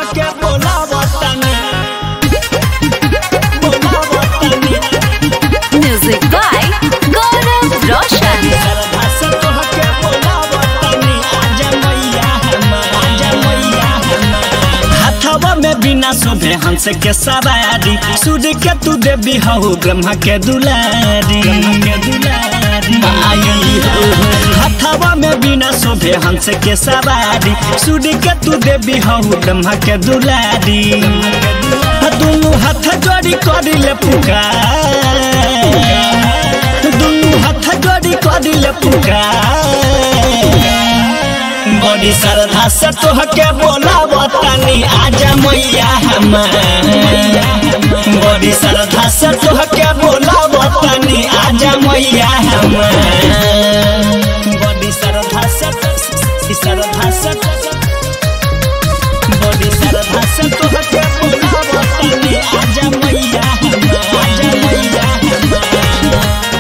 तोहके बोलावतानी बोलावतानी Music by Gaurav Roshan. सरधा से तोहके बोलावतानी आजा मैया हमार आजा मैया हमार हाथवा में बिना शोभे हंस के सवारी सूर्य के तू देवी हो ब्रह्मा के दुलारी के दुलारी आई हो हाथवा में बिना शोभे हंस के सवारी सूर्य के तू देवी हो ब्रह्मा के दुलारी दुनू हाथ जोड़ी करिले पुकार दुनू हाथ जोड़ी करिले पुकार बड़ी श्रद्धा से तोहके बोलावतानी आजा मैया हमार बड़ी श्रद्धा से तोहके बोलावतानी आजा मैया हमार बड़ी श्रद्धा से श्रद्धा से बड़ी श्रद्धा से तोहके बोलावतानी आजा मैया हमार आजा मैया हमार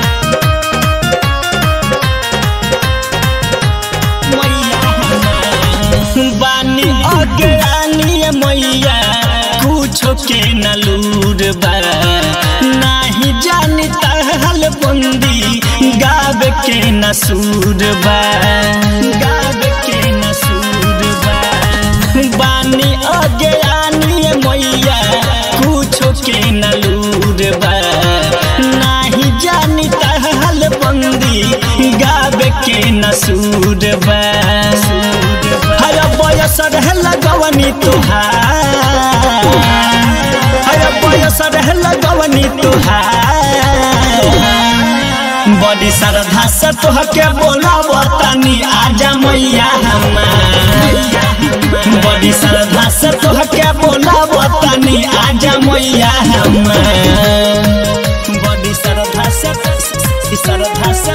बानी अग्रानी मैया कुछो के नलूर बा नाही जानी तहल बंदी गाब के नसूर बा गाब के नसूर बा बानी अग्रानी मैया कुछो के नलूर बा नाही जानी तहल बंदी गाब के नसूर बा हर बयस रह लगवनी तुहार हर बयस रह लगवनी तुहार बड़ी श्रद्धा से तोहके बोलावतानी आजा मैया हमार बड़ी श्रद्धा से तोहके बोलावतानी आजा मैया हमार बड़ी श्रद्धा से श्रद्धा से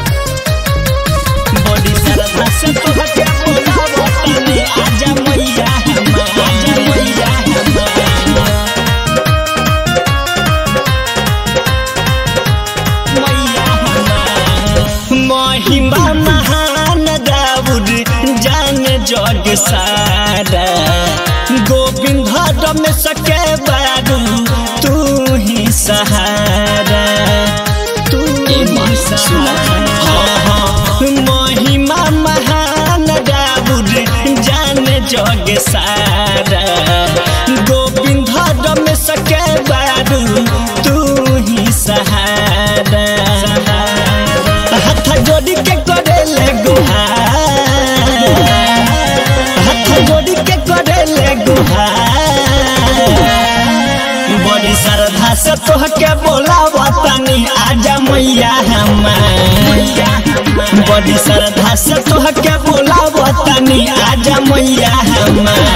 बड़ी श्रद्धा से तोहके बोलावतानी आजा मैया हमार आजा मैया हमार मैया हमार महिमा महान दाऊद जान जग सारा गोविंद में सके बारू तू ही सहारा तू ही सहारा महिमा महान दाऊद जान जग सारा गोविंद में सके बारू तू ही सहारा हाथ जोड़ी के करेले गुहार हाथ जोड़ी के करेले गुहार बड़ी श्रद्धा से तोहके बोलावतानी आजा मैया हमार बड़ी श्रद्धा से तोहके बोलावतानी आजा मैया हमार